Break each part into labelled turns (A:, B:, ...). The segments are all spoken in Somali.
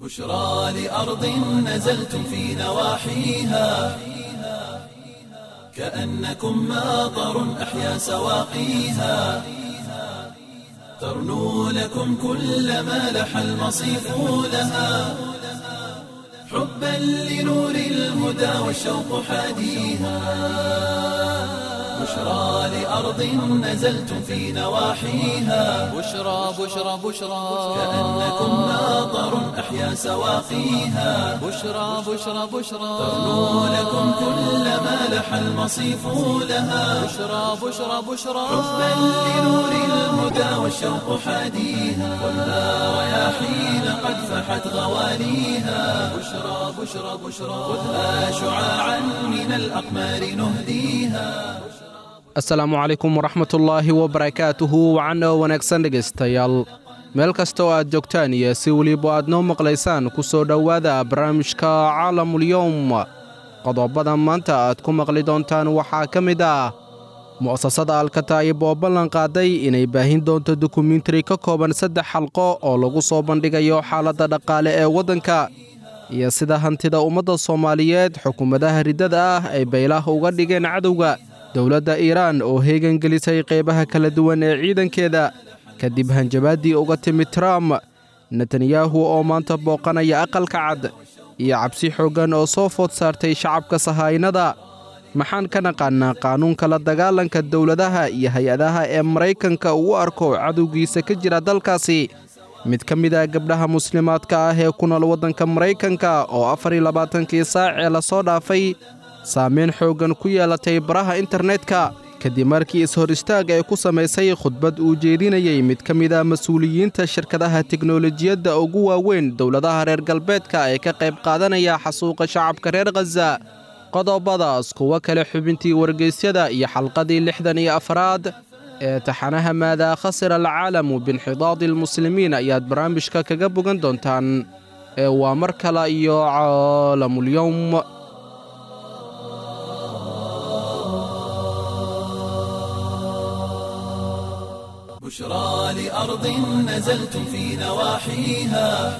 A: بشرى لأرض نزلتم في نواحيها كأنكم ماطر أحيا سواقيها ترنو لكم كل ما لح المصيف لها حبا لنور الهدى والشوق حاديها بشرى لأرض نزلتم في نواحيها
B: بشرى بشرى بشرى
A: كأنكم ماطر أحيا سواقيها
B: بشرى بشرى بشرى
A: ترنو لكم كل ما لح المصيف لها
B: بشرى بشرى بشرى
A: حبا لنور الهدى والشوق حاديها والنار رياحين قد فحت غواليها بشرى بشرى بشرى خذها شعاعا من الأقمار نهديها
C: asalaamu calaykum waraxmatullaahi wabarakaatuhu wacan oo wanaagsan dhegaystayaal meel kasta oo aad joogtaan iyo si weliba aad noo maqlaysaan ku soo dhowaada barnaamijka caalamulyowm qodobada maanta aad ku maqli doontaan waxaa ka mid ah mu'asasada alkataa'ib oo ballan qaaday inay baahin doonto dokumentari ka kooban saddex xalqo oo lagu soo bandhigayo xaaladda dhaqaale ee waddanka iyo sida hantida ummadda soomaaliyeed xukuumadaha riddada ah ay baylaha uga dhigeen cadowga dowladda iiraan oo heegan gelisay qaybaha kala duwan ee ciidankeeda kadib hanjabaaddii uga timid trump netanyahu oo maanta booqanaya aqalka cad iyo cabsi xooggan oo soo food saartay shacabka sahaynada maxaan ka naqaannaa qaanuunka la dagaalanka dowladaha iyo hay-adaha ee maraykanka uu u arko cadowgiisa ka jira dalkaasi mid ka mid ah gabdhaha muslimaadka ah ee ku nool waddanka maraykanka oo afar iyo labaatankii saac ee lasoo dhaafay saamayn xooggan ku yeelatay baraha internetka kadib markii is-hor istaag ay ku samaysay khudbad uu jeedinayey mid ka mid ah mas-uuliyiinta shirkadaha teknolojiyadda ugu waaweyn dowladaha reer galbeedka ee ka qayb qaadanaya xasuuqa shacabka reer khaza qodobadaas kuwo kale xubintii wargeysyada iyo xalqadii lixdan iyo afraad ee taxanaha maadaa khasira alcaalamu biinxidaadi almuslimiin ayaad barnaamijka kaga bogan doontaan ee waa mar kale iyo caalamulyowm
A: بشرى لأرض نزلتم في نواحيها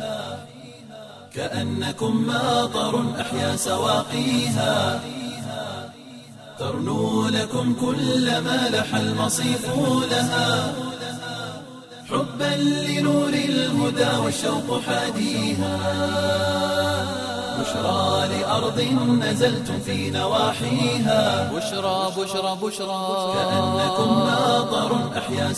A: كأنكم ماطر أحيا سواقيها ترنو لكم كل ما لح المصيف لها حبا لنور الهدى والشوق حاديها بشرى لأرض نزلتم في نواحيها
B: بشرى بشرى بشرى
A: كأنكم ماطر أحيا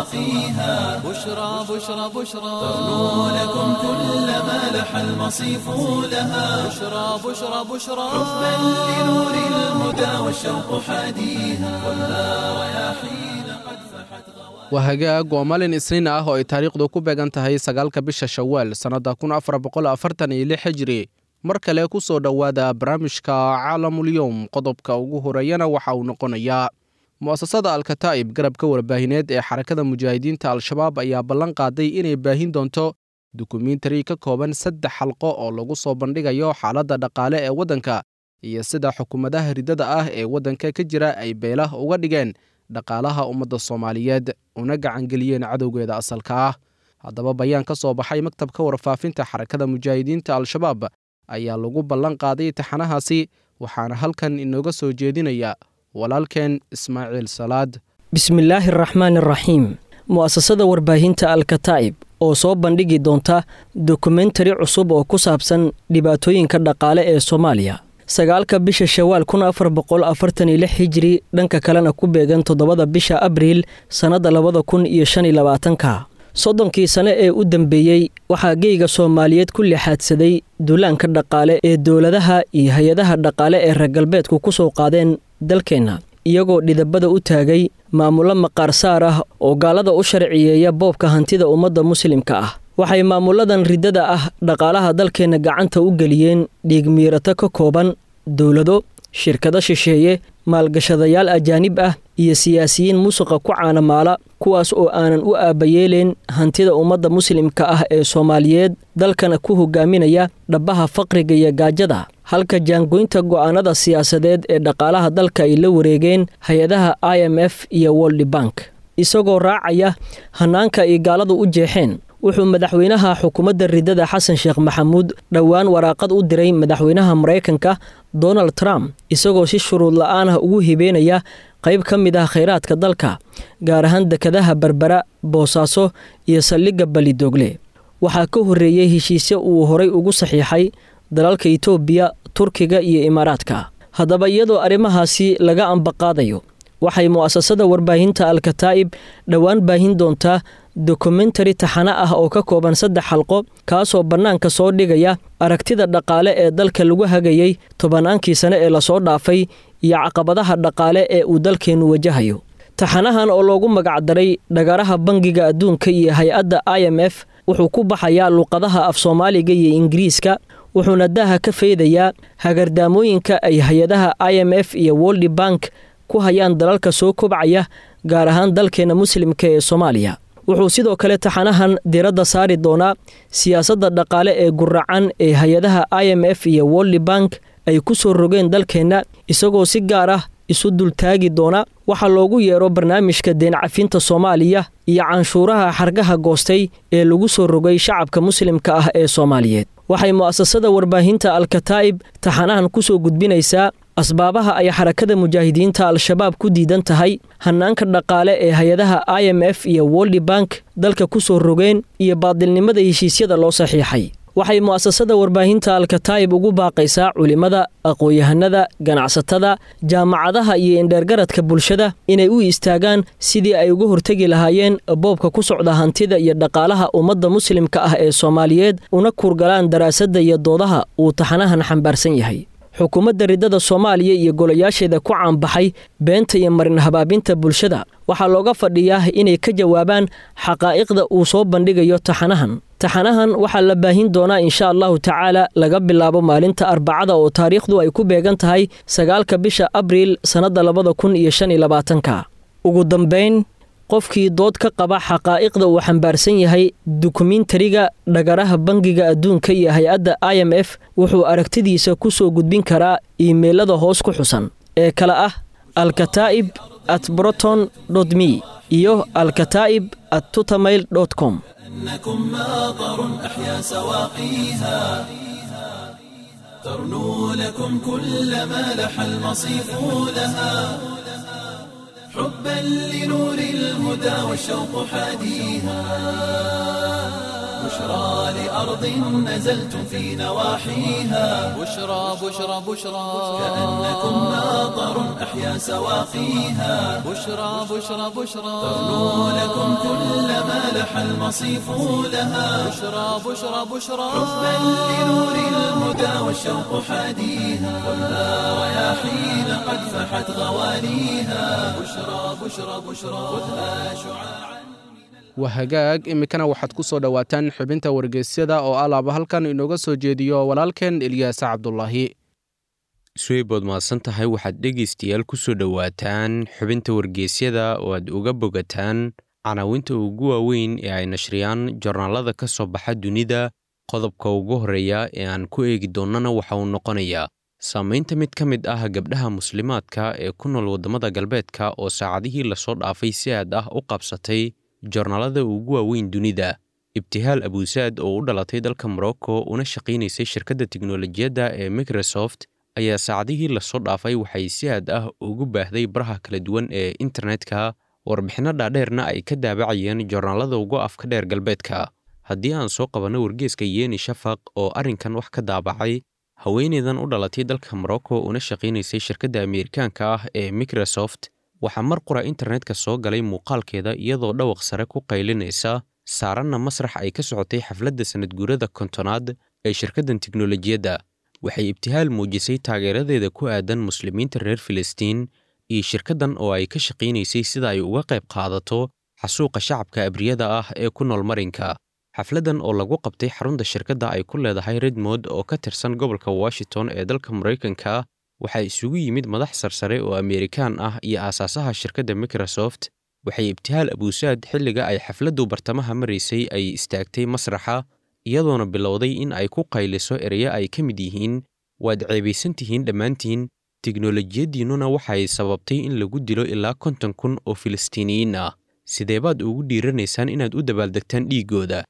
A: سواقيها
B: بشرى بشرى بشرى
A: ترنو لكم كل ما لح المصيف لها
B: بشرى بشرى بشرى
A: حبا لنور الهدى والشوق حاديها والنار رياحين قد فحت
C: waa hagaag waa maalin isniin ah oo ay taariikhdu ku beegan tahay sagaalka bisha shawaal sannadda kun afar boqol afartan iyo lix hijri mar kale ku soo dhowaada barnaamijka caalamulyowm qodobka ugu horeeyana waxa uu noqonayaa mu'asasada alkataa'ib garabka warbaahineed ee xarakada mujaahidiinta al-shabaab ayaa ballan qaaday inay baahin doonto dokumentari ka kooban saddex xalqo oo lagu soo bandhigayo xaaladda dhaqaale ee waddanka iyo sida xukuumadaha riddada ah ee waddanka ka jira ay beelah uga dhigeen dhaqaalaha ummadda soomaaliyeed una gacangeliyeen cadowgeeda asalka ah haddaba bayaan ka soo baxay maktabka warfaafinta xarakada mujaahidiinta al-shabaab ayaa lagu ballan qaaday taxanahaasi waxaana halkan inooga soo jeedinaya walaalkeen ismaaciil salaad
D: bismillaahi araxmaan araxiim mu'asasada warbaahinta alkataa'ib oo soo bandhigi doonta dokumentari cusub oo ku saabsan dhibaatooyinka dhaqaale ee soomaaliya sagaalka bisha shawaal kun afar boqol afartan iyo lix hijiri dhanka kalena ku beegan toddobada bisha abriil sannadda labada kun iyo shan iyo labaatanka soddonkii sane ee u dambeeyey waxaa geyga soomaaliyeed ku lixaadsaday duulaanka dhaqaale ee dowladaha iyo hay-adaha dhaqaale ee reer galbeedku ku soo qaadeen dalkeenna iyagoo dhidabada u taagay maamullo maqaar saar ah oo gaalada u sharciyeeya boobka hantida ummadda muslimka ah waxay maamuladan riddada ah dhaqaalaha dalkeenna gacanta u geliyeen dhiigmiirato ka kooban dowlado shirkado shisheeye maalgashadayaal ajaanib ah iyo siyaasiyiin musuqa ku caanamaala kuwaas oo aanan u aabbayeeleen hantida ummadda muslimka ah ee soomaaliyeed dalkana ku hogaaminaya dhabbaha faqriga iyo gaajada halka jaangoynta go'aanada siyaasadeed ee dhaqaalaha dalka ay la wareegeen hay-adaha i m f iyo woldi bank isagoo raacaya hanaanka ay gaaladu u jeexeen wuxuu madaxweynaha xukuumadda ridada xasan sheekh maxamuud dhowaan waraaqad u diray madaxweynaha maraykanka donald trump isagoo si shuruud la-aan ah ugu hibeynaya qayb ka mid ah khayraadka dalka gaar ahaan dekadaha berbera boosaaso iyo saldhigga balidoogle waxaa ka horreeyey heshiisyo uu horay ugu saxiixay dalalka itoobiya turkiga iyo imaaraadka haddaba iyadoo arrimahaasi laga ambaqaadayo waxay mu'asasada warbaahinta alkataa'ib dhowaan baahin doontaa dokumentari taxane ah oo ka kooban saddex xalqo kaasoo bannaanka soo dhigaya aragtida dhaqaale ee dalka lagu hagayey tobannaankii sane ee lasoo dhaafay iyo caqabadaha dhaqaale ee uu dalkeennu wajahayo taxanahan oo loogu magacdaray dhagaraha bangiga adduunka iyo hay-adda i m f wuxuu ku baxayaa luqadaha af soomaaliga iyo ingiriiska wuxuuna daaha ka feydayaa hagardaamooyinka ay hay-adaha i m f iyo woldi bank ku hayaan dalalka soo kobcaya gaar ahaan dalkeena muslimka ee soomaaliya wuxuu sidoo kale taxanahan diradda saari doonaa siyaasadda dhaqaale ee guracan ee hay-adaha i m f iyo woldi bank ay ku soo rogeen dalkeenna isagoo si gaar ah isu dultaagi doona waxaa loogu yeero barnaamijka deencafinta soomaaliya iyo canshuuraha xargaha goostay ee lagu soo rogay shacabka muslimka ah ee soomaaliyeed waxay mu'asasada warbaahinta alkataa'ib taxanahan ku soo gudbinaysaa asbaabaha ay xarakada mujaahidiinta al-shabaab ku diidan tahay hanaanka dhaqaale ee hay-adaha i m f iyo woldi bank dalka ku soo rogeen iyo baadilnimada heshiisyada loo saxiixay waxay mu'asasada warbaahinta alkataa'ib ugu baaqaysaa culimmada aqoon-yahanada ganacsatada jaamacadaha iyo indheergaradka bulshada inay u istaagaan sidii ay uga hortegi lahaayeen boobka ku socda hantida iyo dhaqaalaha ummadda muslimka ah ee soomaaliyeed una kurgalaan daraasadda iyo doodaha uu taxanahan xambaarsan yahay xukuumadda ridada soomaaliya iyo golayaasheeda ku caanbaxay beenta iyo marin habaabinta bulshada waxaa looga fadhiyaa inay ka jawaabaan xaqaa'iqda uu soo bandhigayo taxanahan taxanahan waxaa la baahin doonaa insha allahu tacaala laga bilaabo maalinta arbacada oo taariikhdu ay ku beegan tahay sagaalka bisha abriil sannadda labada kun iyo shan iyo labaatanka ugu dambayn qofkii dood ka qaba xaqaa'iqda uu xambaarsan yahay dukumentariga dhagaraha bangiga adduunka iyo hay-adda i m f wuxuu aragtidiisa ku soo gudbin karaa iimeylada hoos ku xusan ee kale ah alkataa'ib at broton me iyo alkataa'ib at tutamail com
A: إنكم ماطر أحيا سواقيها ترنو لكم كل ما لح المصيف لها حبا لنور الهدى والشوق حاديها بشرى لأرض نزلتم في نواحيها
B: بشرى بشرى بشرى
A: كأنكم ماطر أحيا سواقيها
B: بشرى بشرى بشرى
A: ترنو لكم كل ما لح المصيف لها
B: بشرى بشرى بشرى
A: حبا لنور الهدى والشوق حاديها خذها رياحين قد فحت غواليها بشرى بشرى بشرى خذها شعاعا
C: waa hagaag iminkana waxaad ku soo dhowaataan xubinta wargeysyada oo alaaba halkan inooga soo jeediyo walaalkeen ilyaasa cabdulaahi
E: suweybood mahadsan tahay waxaad dhegaystayaal ku soo dhowaataan xubinta wargeysyada oo aad uga bogataan canaawinta ugu waaweyn ee ay nashriyaan jornaalada ka soo baxa dunida qodobka ugu horreeya ee aan ku eegi doonnana waxa uu noqonayaa saamaynta mid ka mid ah gabdhaha muslimaadka ee ku nool waddamada galbeedka oo saacadihii lasoo dhaafay si aad ah u qabsatay joornaalada ugu waaweyn dunida ibtihaal abuusaad oo u dhalatay dalka morocco una shaqaynaysay shirkadda tiknolojiyadda ee microsoft ayaa saacadihii lasoo dhaafay waxay si aad ah ugu baahday baraha kala duwan ee internetka warbixinno dhaadheerna ay ka daabacayeen joornaalada ugu afka dheer galbeedka haddii aan soo qabanno wargeeska yeeni shafaq oo arrinkan wax ka daabacay haweeneydan u dhalatay dalka morocco una shaqaynaysay shirkadda ameerikaanka ah ee microsoft waxaa mar qura internetka soo galay muuqaalkeeda iyadoo dhawaq sare ku qaylinaysa saaranna masrax ay ka socotay xafladda sanadguurada kontonaad ee shirkaddan tiknolojiyadda waxay ibtihaal muujisay taageeradeeda ku aadan muslimiinta reer filistiin iyo shirkaddan oo ay ka shaqaynaysay sida ay uga qayb qaadato xasuuqa shacabka abriyada ah ee ku nool marinka xafladdan oo lagu qabtay xarunta shirkadda ay ku leedahay redmond oo ka tirsan gobolka washington ee dalka maraykanka waxaa isugu yimid madax sarsare oo ameerikaan ah iyo aasaasaha shirkadda microsoft waxay ibtihaal abuusaad xilliga ay xafladdu bartamaha maraysay ay istaagtay masraxa iyadoona bilowday in ay ku qayliso ereyo ay ka mid yihiin waad ceebaysan tihiin dhammaantiin tiknolojiyaddiinnuna waxay sababtay in lagu dilo ilaa konton kun oo filistiiniyiin ah sidee baad ugu dhiiranaysaan inaad u dabaaldegtaan dhiiggooda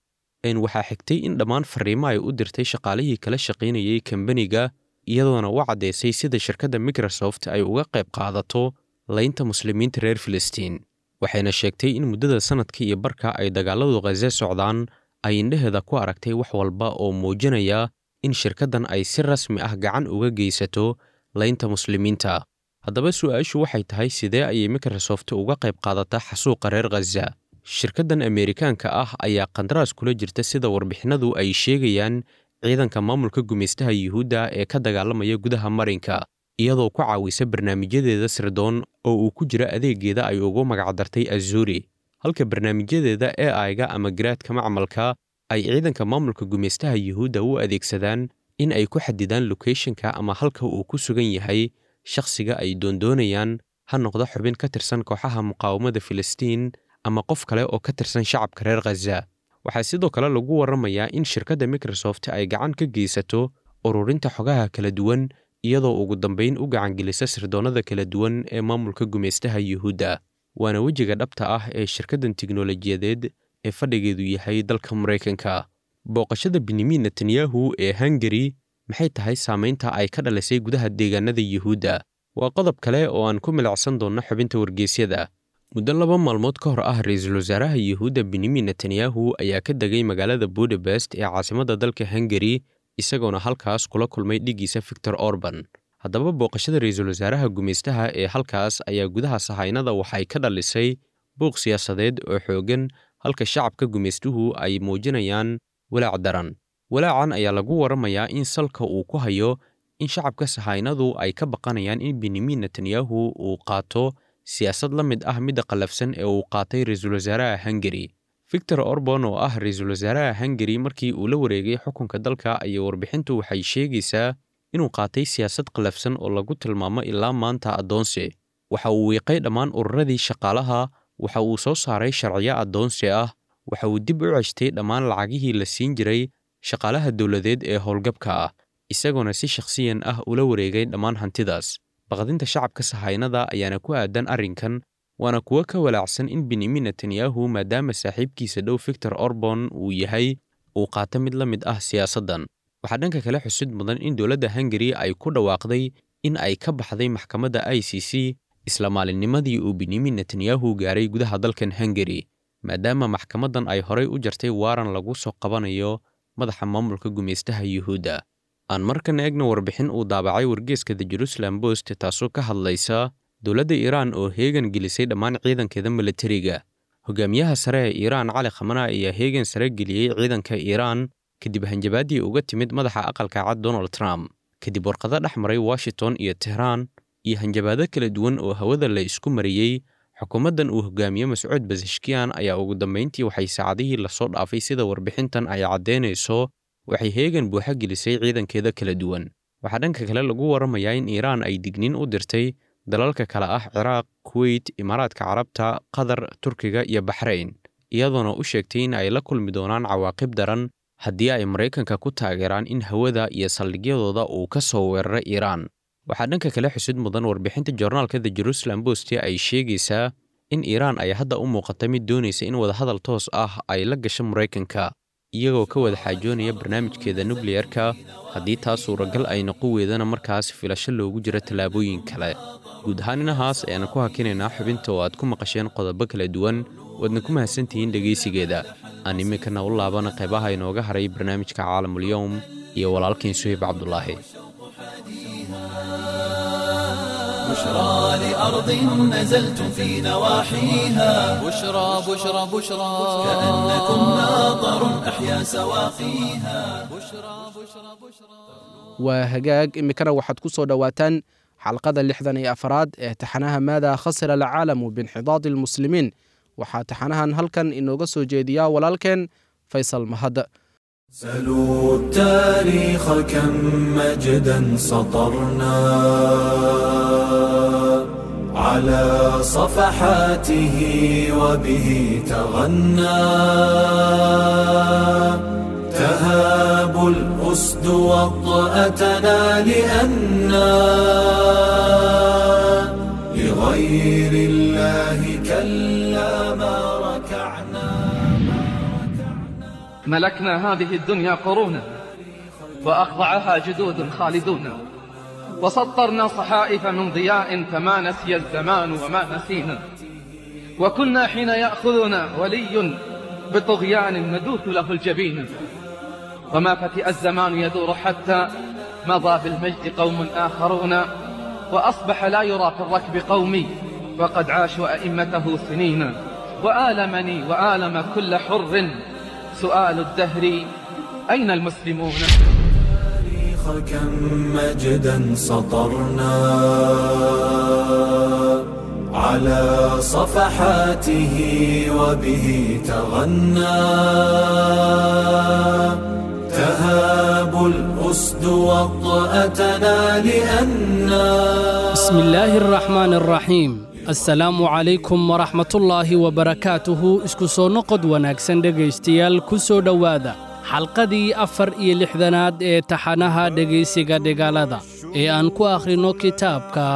E: waxaa xigtay in dhammaan fariimo ay u dirtay shaqaalihii kala shaqaynayay kambaniga iyadoona u caddaysay sida shirkadda microsoft ay uga qayb qaadato laynta muslimiinta reer filistiin waxayna sheegtay in muddada sannadka iyo barka ay dagaaladu khaze socdaan ay indhaheeda ku aragtay wax walba oo muujinaya in shirkaddan ay si rasmi ah gacan uga geysato laynta muslimiinta haddaba su'aashu waxay tahay sidee ayay microsoft uga qayb qaadataa xasuuqa reer khaza shirkaddan ameerikaanka ah ayaa qandaraas kula jirta sida warbixinadu ay sheegayaan ciidanka maamulka gumaystaha yuhuudda ee ka dagaalamaya gudaha marinka iyadoo ku caawisa barnaamijyadeeda sirdoon oo uu ku jira adeegeeda ay ugu magacdartay azuri halka barnaamijyadeeda e aiga ama garaadka macmalka ay ciidanka maamulka gumaystaha yuhuudda u adeegsadaan in ay ku xadidaan lokeeshinka ama halka uu ku sugan yahay shakhsiga ay doondoonayaan ha noqdo xubin ka tirsan kooxaha muqaawamada filistiin ama qof kale oo ka tirsan shacabka reer khaza waxaa sidoo kale lagu warramayaa in shirkadda microsoft ay gacan ka geysato ururinta xogaha kala duwan iyadoo ugu dambayn u gacangelisa sirdoonnada kala duwan ee maamulka gumaystaha yuhuudda waana wejiga dhabta ah ee shirkaddan tiknolojiyadeed ee fadhigeedu yahay dalka maraykanka booqashada benyamin netanyahu ee hungari maxay tahay saamaynta ay ka dhalisay gudaha deegaanada yuhuudda waa qodob kale oo aan ku milicsan doonno xubinta wargeysyada muddo laba maalmood ka hor ah ra-iisul wasaaraha yuhuudda benyamin netanyahu ayaa ka degay magaalada budapest ee caasimadda dalka hungari isagoona halkaas kula kulmay dhiggiisa victor orban haddaba booqashada ra-iisul wasaaraha gumaystaha ee halkaas ayaa gudaha sahaynada waxay ka dhalisay buuq siyaasadeed oo xooggan halka shacabka gumaystuhu ay muujinayaan walaac daran walaacan ayaa lagu warramayaa in salka uu ku hayo in shacabka sahaynadu ay ka baqanayaan in benyamin netanyahu uu qaato siyaasad la mid ah midda qallafsan ee uu qaatay ra-iisul wasaaraha hungari victor orban oo ah ra-iisul wasaaraha hungari markii uu la wareegay xukunka dalka ayaa warbixintu waxay sheegaysaa inuu qaatay siyaasad qallafsan oo lagu tilmaamo ilaa maanta addoonsi waxa uu wiiqay dhammaan ururadii shaqaalaha waxa uu soo saaray sharciyo addoonsi ah waxa uu dib u ceshtay dhammaan lacagihii la siin jiray shaqaalaha dowladeed ee howlgabka ah isagoona si shakhsiyan ah ula wareegay dhammaan hantidaas baqdinta shacabka sahaynada ayaana ku aadan arrinkan waana kuwo ka walaacsan in benyamin netanyahu maadaama saaxiibkiisa dhow victor orban uu yahay uu qaato mid la mid ah siyaasaddan waxaa dhanka kale xusid mudan in dowladda hungari ay ku dhawaaqday in ay ka baxday maxkamadda i c c isla maalinnimadii uu benyamin netanyahu gaaray gudaha dalkan hungari maadaama maxkamaddan ay horay u jartay waaran lagu soo qabanayo madaxa maamulka gumaystaha yuhuudda aan markan eegna warbixin uu daabacay wargeeska the jerusalem bost taasoo ka hadlaysa dowladda iiraan oo heegan gelisay dhammaan ciidankeeda milatariga hogaamiyaha sare ee iiraan cali khamana ayaa heegan sare geliyey ciidanka iiraan kadib hanjabaaddii uga timid madaxa aqalka cad donald trump kadib warqado dhex maray washington iyo tehraan iyo hanjabaado kala duwan oo hawada la isku mariyey xukuumaddan uu hogaamiye mascuud basashkiyan ayaa ugu dambayntii waxay saacadihii lasoo dhaafay sida warbixintan ay caddaynayso waxay heegan buuxa gelisay ciidankeeda kala duwan waxaa dhanka kale lagu warramayaa in iiraan ay digniin u dirtay dalalka kale ah ciraaq kuweyt imaaraadka carabta qatar turkiga iyo baxrayn iyadoona u sheegtay in ay la kulmi doonaan cawaaqib daran haddii ay maraykanka ku taageeraan in hawada iyo saldhigyadooda uu ka soo weeraro iiraan waxaa dhanka kale xusid mudan warbixinta joornaalka the jerusalem bost ay sheegaysaa in iiraan ay hadda u muuqata mid doonaysa in wadahadal toos ah ay la gasho maraykanka iyagoo ka wada xaajoonaya barnaamijkeeda nukliyerka haddii taas suuragal ay noqon weydana markaas filasho loogu jiro tallaabooyin kale guud ahaan inahaas ayaana ku hakinaynaa xubinta oo aad ku maqasheen qodobo kala duwan waadna ku mahadsantihiin dhegaysigeeda aan iminkana u laabana qaybaha inooga haray barnaamijka caalamulyowm iyo walaalkiin suhayb cabdulaahi
A: بشرى لأرض نزلتم في نواحيها
B: بشرى بشرى بشرى
A: كأنكم ناظر أحيا سواقيها
C: waa hagaag iminkana waxaad ku soo dhowaataan xalqada lixdan iyo afaraad ee taxanaha maadaa khasira alcaalamu biinxidaadi almuslimiin waxaa taxanahan halkan inooga soo jeediyaa walaalkeen faysal mahad
A: سلوا التاريخ كم مجدا سطرنا على صفحاته وبه تغنى تهاب الأسد وطأتنا لأنا لغير الله كلا ما ركعنا
F: ملكنا هذه الدنيا قرونا وأخضعها جدود خالدون وسطرنا صحائف من ضياء فما نسي الزمان وما نسينا وكنا حين يأخذنا ولي بطغيان ندوث له الجبين وما فتئ الزمان يدور حتى مضى بالمجد قوم آخرون وأصبح لا يرى في الركب قومي وقد عاشوا أئمته سنين وآلمني وآلم كل حر سؤال الدهر أين المسلمون
A: كم مجدا سطرنا على صفحاته وبه تغنى تهاب الأسد وطأتنا لأنا
G: بسم الله الرحمن الرحيم asalaamu calaykum waraxmatullaahi wabarakaatuhu isku soo noqod wanaagsan dhegaystayaal ku soo dhowaada xalqadii afar iyo lixdanaad ee taxanaha dhegaysiga dhigaalada ee aan ku akhrinno kitaabka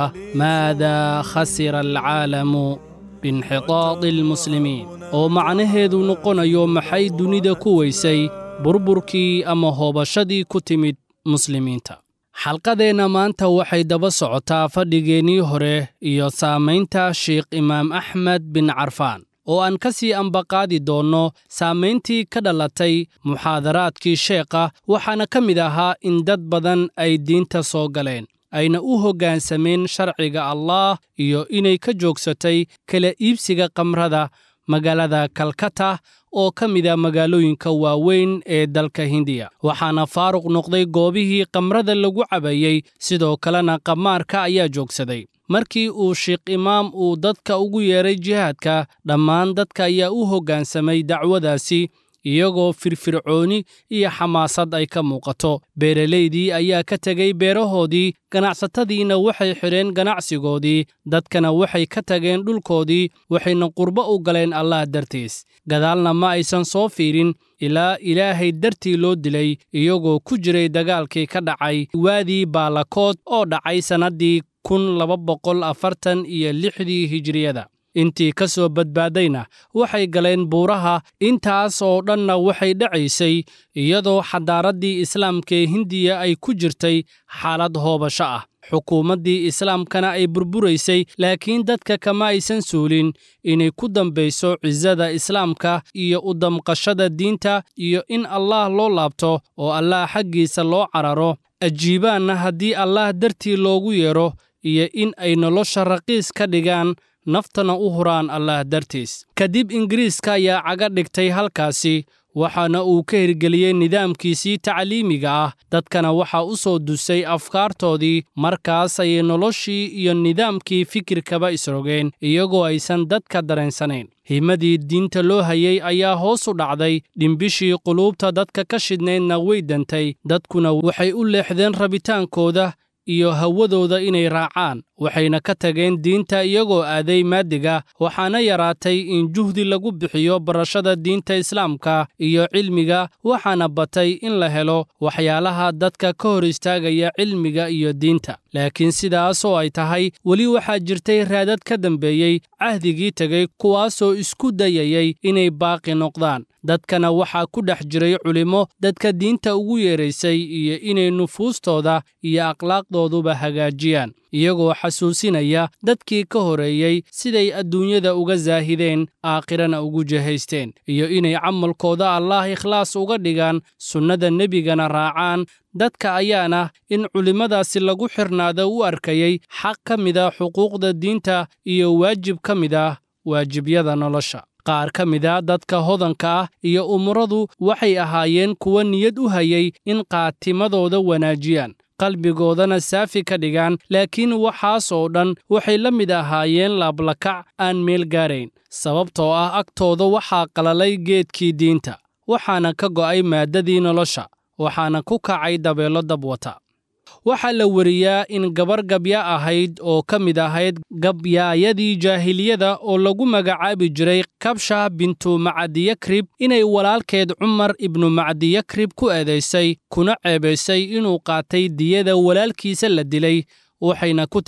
G: maadaa khasira alcaalamu biinxitaadi almuslimiin oo macnaheedu noqonayo maxay dunida ku weysay burburkii ama hoobashadii ku timid muslimiinta xalqadeenna maanta waxay daba socotaa fadhigeennii hore iyo saamaynta sheikh imaam axmed bin carfaan oo aan ka sii ambaqaadi doonno saamayntii ka dhalatay muxaadaraadkii sheekha waxaana ka mid ahaa in dad badan ay diinta soo galeen ayna u hoggaansameen sharciga allaah iyo inay ka joogsatay kala iibsiga kamrada magaalada kalkata oo ka mida magaalooyinka waaweyn ee dalka hindiya waxaana faaruq noqday goobihii kamrada lagu cabayey sidoo kalena qamaarka ayaa joogsaday markii uu sheikh imaam uu dadka ugu yeedhay jihaadka dhammaan dadka ayaa u hoggaansamay dacwadaasi iyagoo firfircooni iyo xamaasad ay ka muuqato beeralaydii ayaa ka tegey beerahoodii ganacsatadiina waxay xidheen ganacsigoodii dadkana waxay ka tageen dhulkoodii waxayna qurbo u galeen allah dartiis gadaalna ma aysan soo fiirin ilaa ilaahay dartii loo dilay iyagoo ku jiray dagaalkii ka dhacay waadii baalakood oo dhacay sannaddii kun laba boqol afartan iyo lixdii hijiriyada intii ka soo badbaadayna waxay galeen buuraha intaas oo dhanna waxay dhacaysay iyadoo xadaaraddii islaamka ee hindiya ay ku jirtay xaalad hoobasho ah xukuumaddii islaamkana ay burburaysay laakiin dadka kama aysan suulin inay ku dambayso cisada islaamka iyo u damqashada diinta iyo in allaah loo laabto oo allaah xaggiisa loo cararo ajiibaanna haddii allaah dartii loogu yeedho iyo in ay nolosha raqiis ka dhigaan naftana u huraan allaah dartiis kadib ingiriiska ayaa caga dhigtay halkaasi waxaana uu ka hirgeliyey nidaamkiisii tacliimiga ah dadkana waxaa u soo dusay afkaartoodii markaas ayay noloshii iyo nidaamkii fikirkaba isrogeen iyagoo aysan dadka dareensanayn himadii diinta loo hayey ayaa hoos u dhacday dhimbishii quluubta dadka ka shidnaydna way dantay dadkuna waxay u leexdeen rabitaankooda iyo hawadooda inay raacaan waxayna ka tageen diinta iyagoo aaday maadiga waxaana yaraatay in juhdi lagu bixiyo barashada diinta islaamka iyo cilmiga waxaana batay in la helo waxyaalaha dadka ka hor istaagaya cilmiga iyo diinta laakiin sidaas oo ay tahay weli waxaa jirtay raadad ka dambeeyey cahdigii tegey kuwaasoo isku dayayay inay baaqi noqdaan dadkana waxaa ku dhex jiray culimmo dadka diinta ugu yeedraysay iyo inay nufuustooda iyo akhlaaqdooduba hagaajiyaan iyagoo xasuusinaya dadkii ka horeeyey siday adduunyada uga saahideen aakhirana ugu jahaysteen iyo inay camalkooda allaah ikhlaas uga dhigaan sunnada nebigana raacaan dadka ayaana in culimmadaasi lagu xirnaado u arkayay xaq ka mida xuquuqda diinta iyo waajib ka mid ah waajibyada nolosha qaar ka mida dadka hodanka ah iyo umuradu waxay ahaayeen kuwa niyad u hayay in qaatimadooda wanaajiyaan qalbigoodana saafi ka dhigaan laakiin waxaas oo dhan waxay la mid ahaayeen laablakac aan meel gaarayn sababtoo ah agtooda waxaa qalalay geedkii diinta waxaana ka go'ay maaddadii nolosha waxaana ku kacay dabeello dabwata waxaa la weriyaa in gabar gabya ahayd oo ka mid ahayd gabyaayadii jaahiliyada oo lagu magacaabi jiray kabsha bintu macadiyakrib inay walaalkeed cumar ibnu macdiyakrib ku eedaysay kuna ceebaysay inuu qaatay diyada walaalkiisa la dilay waxayna ku tidhi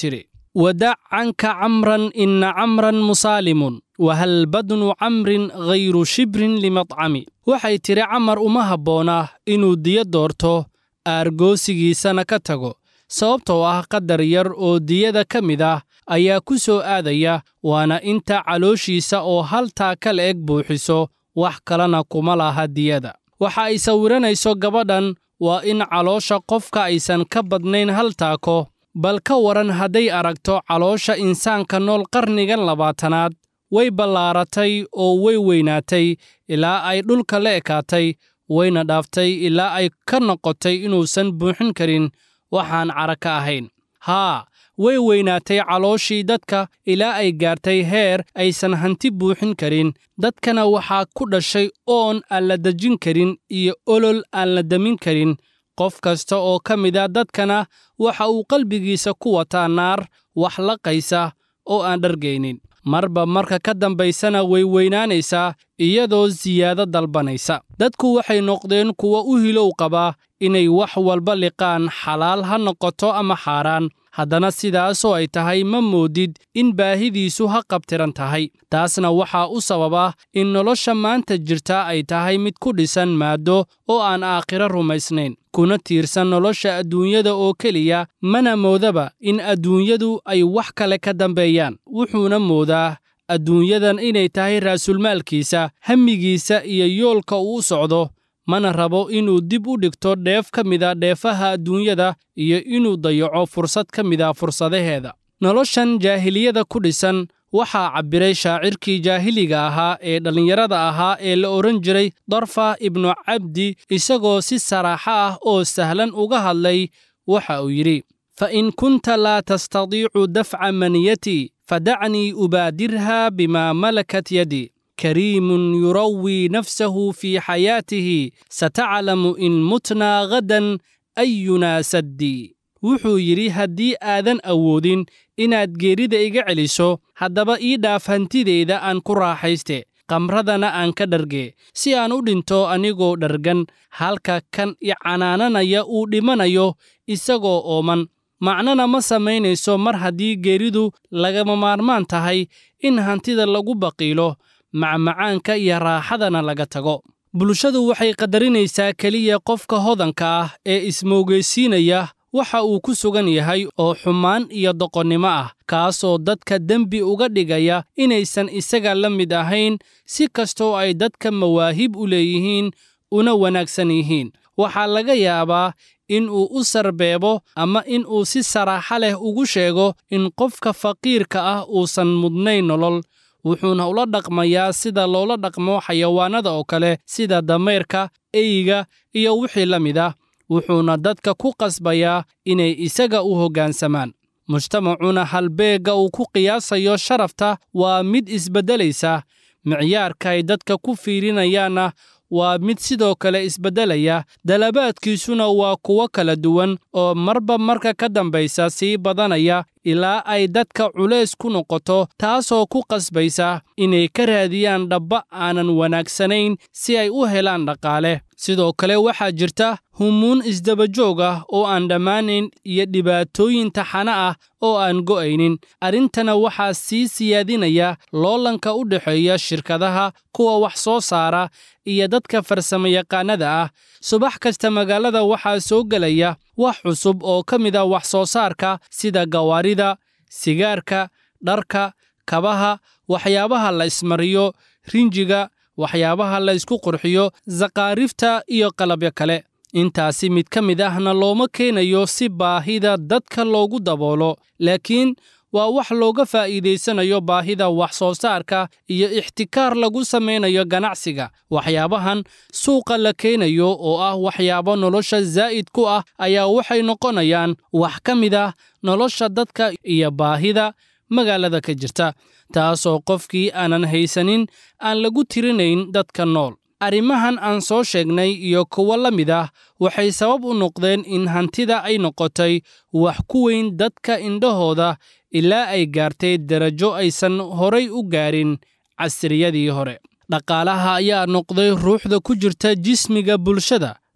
G: wadac canka camran ina camran musaalimun wahal badnu camrin ghayru shibrin limadcami waxay tidhi camar uma habboona inuu diyo doorto aargoosigiisana ka tago sababtoo ah qadar yar oo diyada ka mid ah ayaa ku soo aadaya waana inta calooshiisa oo haltaa ka la eg buuxiso wax kalena kuma laha diyada waxa ay sawiranayso gabadhan waa in caloosha qofka aysan ka badnayn hal taako bal ka waran hadday aragto caloosha insaanka nool qarnigan labaatanaad way ballaaratay oo way weynaatay ilaa ay dhulka la ekaatay wayna dhaaftay ilaa ay ka noqotay inuusan buuxin karin waxaan cara ka ahayn haa way weynaatay calooshii dadka ilaa ay gaartay heer aysan hanti buuxin karin dadkana waxaa ku dhashay oon aan la dejin karin iyo olol aan la demin karin qof kasta oo ka mid a dadkana waxa uu qalbigiisa ku wataa naar wax laqaysa oo aan dhargaynin marba marka ka dambaysana way weynaanaysaa iyadoo siyaado dalbanaysa dadku waxay noqdeen kuwa u hilow qabaa inay wax walba liqaan xalaal ha noqoto ama xaaraan haddana sidaasoo ay tahay ma moodid in baahidiisu ha qabtiran tahay taasna waxaa u sababa in nolosha maanta jirta ay tahay mid ku dhisan maaddo oo aan aakhiro rumaysnayn kuna tiirsan nolosha adduunyada oo keliya mana moodaba in adduunyadu ay wax kale ka dambeeyaan wuxuuna moodaa adduunyadan inay tahay raasulmaalkiisa hammigiisa iyo yoolka uu u socdo mana rabo inuu dib u dhigto dheef ka mida dheefaha adduunyada iyo inuu dayaco fursad ka mida fursadaheeda noloshan jaahiliyada ku dhisan waxaa cabbiray shaacirkii jaahiliga ahaa ee dhallinyarada ahaa ee la odhan jiray darfa ibnu cabdi isagoo si saraaxo ah oo sahlan uga hadlay waxa uu yidhi fa in kunta laa tastadiicu dafca maniyatii fadacnii ubaadirha bimaa malakat yadi kariimun yurawii nafsahu fii xayaatihi sataclamu in mutnaa ghadan ayunaa saddii wuxuu yidhi haddii aadan awoodin inaad geerida iga celiso haddaba ii dhaaf hantideyda aan ku raaxayste qamradana aan ka dharge si aan u dhinto anigoo dhargan halka kan i canaananaya uu dhimanayo isagoo ooman macnana ma samaynayso mar haddii geeridu lagama maarmaan tahay in hantida lagu baqiilo macmacaanka iyo raaxadana laga tago bulshadu waxay qadarinaysaa keliya qofka hodanka ah ee ismoogaysiinaya waxa uu ku sugan yahay oo xumaan iyo doqonnimo ah kaasoo dadka dembi uga dhigaya inaysan isaga la mid ahayn si kastoo ay dadka mawaahib u leeyihiin una wanaagsan yihiin waxaa laga yaabaa in uu u sarbeebo ama in uu si saraaxo leh ugu sheego in qofka faqiirka ah uusan mudnayn nolol wuxuuna ula dhaqmayaa sida loola dhaqmo xayawaannada oo kale sida dameyrka eyga iyo wixii la mid ah wuxuuna dadka ku qasbayaa inay isaga u hoggaansamaan mujtamacuna halbeegga uu ku qiyaasayo sharafta waa mid isbeddelaysa micyaarka ay dadka ku fiirinayaanna waa mid sidoo kale isbeddelaya dalabaadkiisuna waa kuwo kala duwan oo marba marka ka dambaysa sii badanaya ilaa ay dadka culays ku noqoto taasoo ku qasbaysa inay ka raadiyaan dhabba aanan wanaagsanayn si ay u helaan dhaqaale sidoo kale waxaa jirta humuun isdabajoog ah oo aan dhammaanayn iyo dhibaatooyin taxano ah oo aan go'aynin arrintana waxaa sii siyaadinaya loolanka u dhexeeya shirkadaha kuwa wax soo saara iyo dadka farsamayaqaannada ah subax kasta magaalada waxaa soo gelaya wax cusub oo ka mid a wax soo saarka sida gawaarida sigaarka dharka kabaha waxyaabaha la ismariyo rinjiga waxyaabaha la ysku qurxiyo saqaarifta iyo qalabyo kale intaasi mid ka mid ahna looma keenayo si baahida dadka loogu daboolo laakiin waa wax looga faa'iidaysanayo baahida wax soo saarka iyo ixtikaar lagu samaynayo ganacsiga waxyaabahan suuqa la keenayo oo ah waxyaabo nolosha zaa'id ku ah ayaa waxay noqonayaan wax ka mid ah nolosha dadka iyo baahida magaalada ka jirta taasoo qofkii aanan haysanin aan lagu tirinayn dadka nool arrimahan aan soo sheegnay iyo kuwo la mid ah waxay sabab u noqdeen in hantida ay noqotay wax ku weyn dadka indhahooda ilaa ay gaartay darajo aysan horay u gaarin casriyadii hore dhaqaalaha ayaa noqday ruuxda ku jirta jismiga bulshada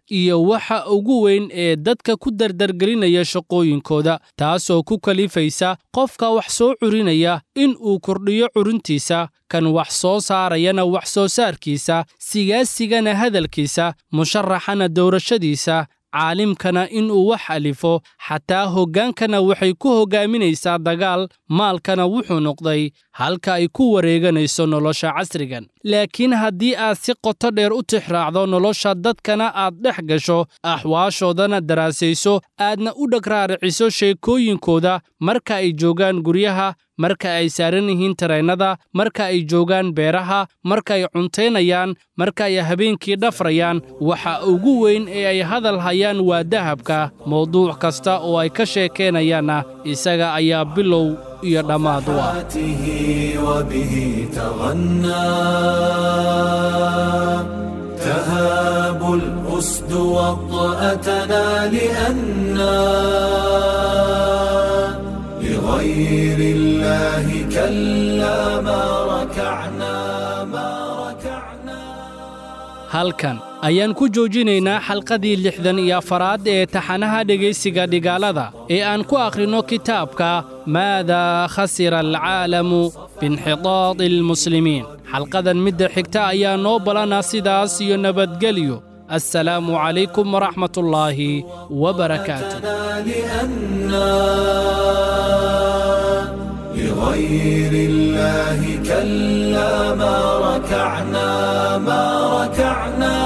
G: iyo waxa ugu weyn ee dadka ku dardargelinaya shaqooyinkooda taasoo ku kalifaysa qofka wax soo curinaya in uu kordhiyo curintiisa kan wax soo saarayana wax soo saarkiisa sigaasigana hadalkiisa musharaxana doorashadiisa caalimkana inuu wax alifo xataa hoggaankana waxay ku hoggaaminaysaa dagaal maalkana wuxuu noqday halka ay ku wareeganayso nolosha casrigan laakiin haddii aad si qoto dheer u tixraacdo nolosha dadkana aad dhex gasho axwaashoodana daraasayso aadna u dhagraariciso sheekooyinkooda marka ay joogaan guryaha marka ay saaran yihiin tareennada marka ay joogaan beeraha marka ay cuntaynayaan marka ay habeenkii dhafrayaan waxa ugu weyn ee ay hadal hayaan waa dahabka mawduuc kasta oo ay ka sheekaynayaanna isaga ayaa bilow iyo dhammaad u ah
A: وبه تغنى تهاب الأسد وطأتنا لأنا لغير الله كلا ما ركعنا ما ركعنا
G: halkan ayaan ku joojinaynaa xalqadii lixdan iyo afaraad ee taxanaha dhegaysiga dhigaalada ee aan ku akhrinno kitaabka maadaa khasira alcaalamu biinxidaadi almuslimiin xalqadan midda xigta ayaa noo balana sidaas iyo nabadgelyo assalaamu calaykum waraxmatullaahi wabarakaatu
A: لغير الله كلا ما ركعنا ما ركعنا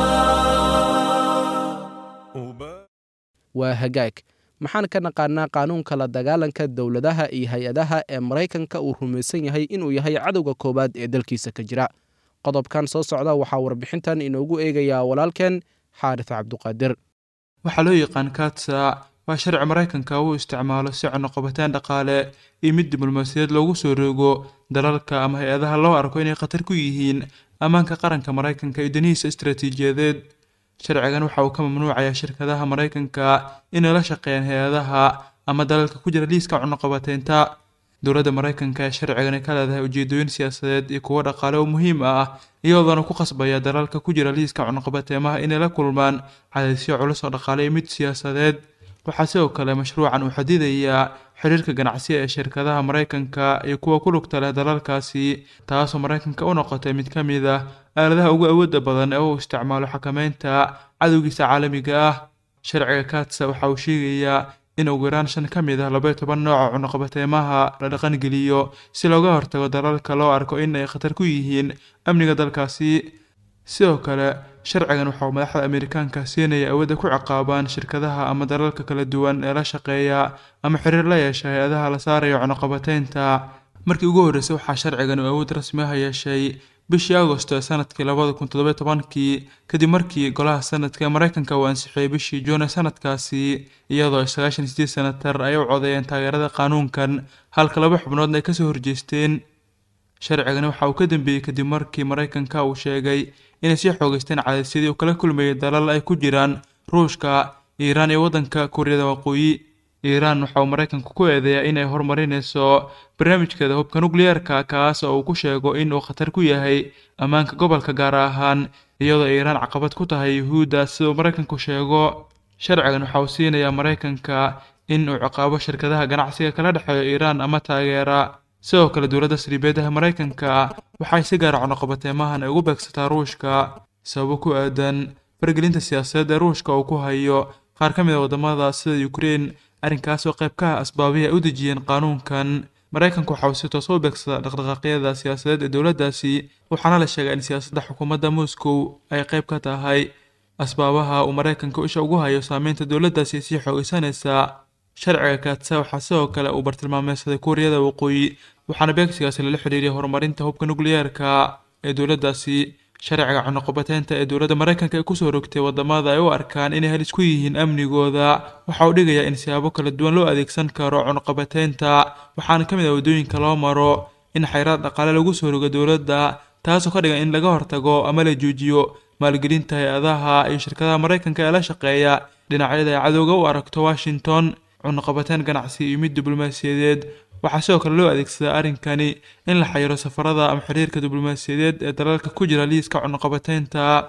C: waa hagaag maxaan ka naqaanaa qaanuunka la dagaalanka dowladaha iyo hay-adaha ee maraykanka uu rumaysan yahay inuu yahay cadowga koowaad ee dalkiisa ka jira qodobkan soo socda waxaa warbixintan inoogu eegayaa walaalkeen xaaris cabduqaadir
H: waxaa loo yaqaan katsa waa sharci maraykanka uu isticmaalo si cunuqabateen dhaqaale iyo mid diblomaasiyaed loogu soo roogo dalalka ama hay-adaha loo arko inay khatar ku yihiin ammaanka qaranka maraykanka iyo danihiisa istaraatiijiyadeed sharcigan waxa uu ka mamnuucayaa shirkadaha maraykanka inay la shaqeeyaan hay-adaha ama dalalka ku jira liiska cunuqabateynta dowladda maraykanka ee sharcigan ay ka leedahay ujeedooyin siyaasadeed iyo kuwo dhaqaale oo muhiim ah iyadoona ku qasbaya dalalka ku jira liiska cunuqabateemaha inay la kulmaan cadaysyo culus oo dhaqaale iyo mid siyaasadeed waxaa sidoo kale mashruucan uu xadidayaa xiriirka ganacsi ee shirkadaha maraykanka iyo kuwa ku lugta leh dalalkaasi taasoo maraykanka u noqotay mid ka mid ah aaladaha ugu awoodda badan ee uu isticmaalo xakameynta cadowgiisa caalamiga ah sharciga katsa waxa uu sheegayaa in ugu yaraan shan ka mid ah labaiyo toban nooca cunuqabateemaha la dhaqangeliyo si looga hortago dalalka loo arko in ay khatar ku yihiin amniga dalkaasi sidoo kale sharcigan waxa uu madaxda amerikaanka siinaya awoodda ku ciqaabaan shirkadaha ama dalalka kala duwan ee la shaqeeya ama xiriir la yeesha hay-adaha la saaraya cunuqabateynta markii ugu horreysay waxaa sharcigan uu awood rasmi ah yeeshay bishii agosto ee sanadkii labada kun toddoba tobankii kadib markii golaha sanadka ee maraykanka uu ansixiyey bishii juun ee sanadkaasi iyadoo sagaashan sideed senatar ay u codeeyeen taageerada qaanuunkan halka laba xubnoodna ay kasoo horjeesteen sharcigani waxa uu ka dambeeyey kadib markii maraykanka uu sheegay inay sii xoogeysteen cadaysyadii uu kala kulmayay dalal ay ku jiraan ruushka iiraan iyo waddanka kuuriyada waqooyi iiraan waxa uu maraykanku ku eedeeyaa in ay horumarinayso barnaamijkeeda hubka nukliyeerka kaas oo uu ku sheego in uu khatar ku yahay ammaanka gobolka gaar ahaan iyadoo iiraan caqabad ku tahay yuhuudda siduu maraykanku sheego sharcigan waxa uu siinayaa maraykanka in uu ciqaabo shirkadaha ganacsiga kala dhexeeyo iiraan ama taageera sidoo kale dowladda saliibeedaha maraykanka waxay si gaara cunuqabateemahan ay ugu beegsataa ruushka sababo ku aadan fargelinta siyaasadeed ee ruushka uu ku hayo qaar ka mid a waddamada sida ukrein arrinkaas oo qayb ka ah asbaabihii ay u dejiyeen qaanuunkan maraykanku waxa uu si toos u beegsadaa dhaqdhaqaaqyada siyaasadeed ee dowladdaasi waxaana la sheegaa in siyaasadda xukuumadda moscow ay qayb ka tahay asbaabaha uu maraykanka isha ugu hayo saameynta dowladdaasi sii xoogeysanaysaa sharciga kaatsa waxaa sidoo kale uu bartilmaameysaday kuuriyada waqooyi waxaana beegsigaasi lala xidhiiriyay horumarinta hubka nukliyeerka ee dowladdaasi sharciga cunuqabateynta ee dowladda maraykanka ay kusoo rogtay waddamada ay u arkaan inay halis ku yihiin amnigooda waxa uu dhigayaa in siyaabo kala duwan loo adeegsan karo cunuqabateynta waxaana ka mid ah waddooyinka loo maro in xayraad dhaqaale lagu soo rogo dowladda taasoo ka dhigan in laga hortago ama la joojiyo maalgelinta hay-adaha iyo shirkadaha maraykanka ee la shaqeeya dhinacyada ay cadowga u aragto washington cunuqabateyn ganacsi iyo mid diblomaasiyadeed waxaa sidoo kale loo adeegsadaa arrinkani in la xayiro safarada ama xiriirka diblomaasiyadeed ee dalalka ku jira liiska cunuqabateynta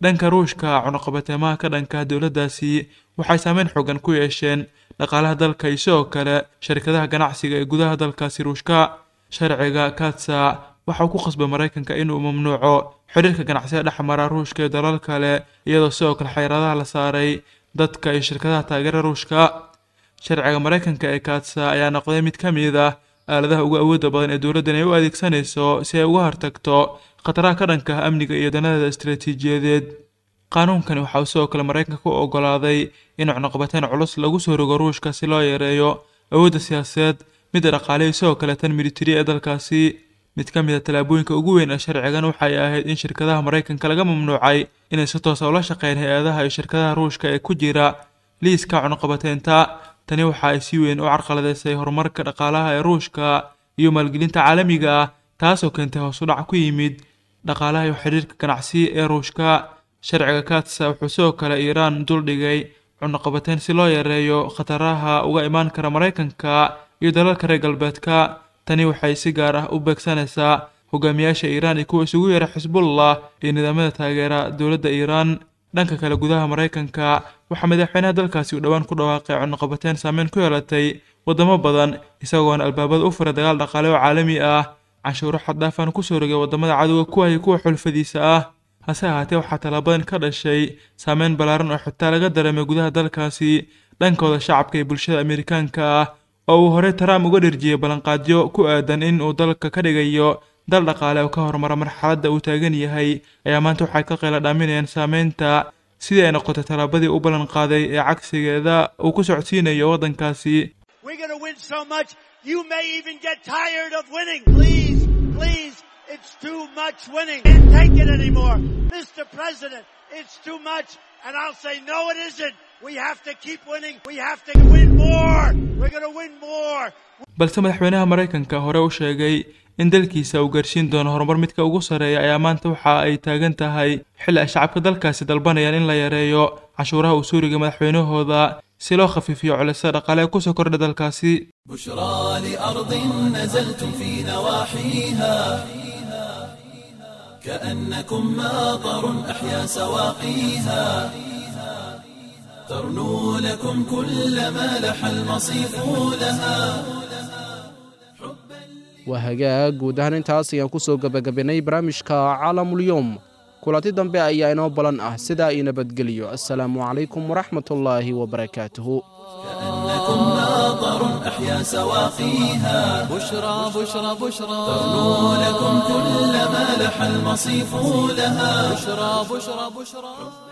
H: dhanka ruushka cunuqabateemaha ka dhanka dowladdaasi waxay saameyn xoogan ku yeesheen dhaqaalaha dalka iyo sidoo kale sharikadaha ganacsiga ee gudaha dalkaasi ruushka sharciga katsa waxa uu ku khasbay maraykanka inuu mamnuuco xiriirka ganacsiga dhex mara ruushka iyo dalal kale iyadoo sidoo kale xayiraadaha la saaray dadka iyo shirkadaha taageera ruushka sharciga maraykanka ee katsa ayaa noqday mid ka mid ah aaladaha ugu awoodda badan ee dowladdan ay u adeegsanayso si ay uga hortagto khataraha ka dhanka ah amniga iyo danadeeda istaraatiijiyadeed qaanuunkani waxa uu sidoo kale maraykanka ku ogolaaday in cunuqabateyn culus lagu soo rogo ruushka si loo yareeyo awoodda siyaasadeed midda dhaqaale iyo sidoo kale tan militari ee dalkaasi mid ka mid a tallaabooyinka ugu weyn ee sharcigan waxay ahayd in shirkadaha maraykanka laga mamnuucay inay si toosa ula shaqeyn hay-adaha iyo shirkadaha ruushka ee ku jira liiska cunuqabateynta tani waxa ay si weyn u carqaladeysay horumarka dhaqaalaha ee ruushka iyo maalgelinta caalamiga ah taasoo keentay hoos u dhac ku yimid dhaqaalaha iyo xiriirka ganacsi ee ruushka sharciga katsa wuxuu sidoo kale iiraan duldhigay cunuqabateyn si loo yareeyo khataraha uga imaan kara maraykanka iyo dalalka reer galbeedka tani waxay si gaar ah u beegsanaysaa hogaamiyaasha iiraan iyo kuwa isugu yara xisbullah iyo nidaamyada taageera dowladda iiraan dhanka kale gudaha maraykanka waxaa madaxweynaha dalkaasi uu dhowaan ku dhawaaqay cunuqabateyn saameyn ku yeelatay waddamo badan isagoona albaabada u furay dagaal dhaqaale oo caalami ah canshuuro xaddhaafan kusoo rogay waddamada cadowga ku hayay kuwa xulfadiisa ah hase ahaatee waxaa tallaabadan ka dhashay saameyn ballaaran oo xitaa laga dareemay gudaha dalkaasi dhankooda shacabka iyo bulshada amerikaanka ah oo uu horey trump uga dherjiyey ballanqaadyo ku aadan in uu dalka ka dhigayo dal dhaqaale oo ka horumara marxaladda uu taagan yahay ayaa maanta waxay ka qayla dhaaminayaan saameynta sidii ay noqotay tallaabadii u ballan qaaday ee cagsigeeda uu ku socodsiinayo waddankaasi
I: It's too much winning. Can't take it anymore. Mr. President, it's too much. And I'll say, no, it isn't. We have to keep winning. We have to win more. We're going to win more.
H: balse madaxweynaha maraykanka hore u sheegay in dalkiisa uu gaarsiin doono horumar midka ugu sarreeya ayaa maanta waxa ay taagan tahay xilli ay shacabka dalkaasi dalbanayaan in la yareeyo cashuuraha uu suuriga madaxweynahooda si loo khafiifiyo culisada dhaqaale ee kusoo kordha dalkaasi
A: بشرى لأرض نزلتم في نواحيها كأنكم ماطر أحيا سواقيها ترنو لكم كل ما لح المصيف لها
C: waa hagaag guud ahaan intaas ayaan ku soo gebagabaynay barnaamijka caalamulyoom kulanti dambe ayaa inoo balan ah sidaa ii nabadgeliyo assalaamu calaykum waraxmatullaahi wabarakaatuhu
A: كأنكم ماطر أحيا سواقيها
B: بشرى بشرى بشرى
A: ترنو لكم كل ما لح المصيف لها
B: بشرى بشرى بشرى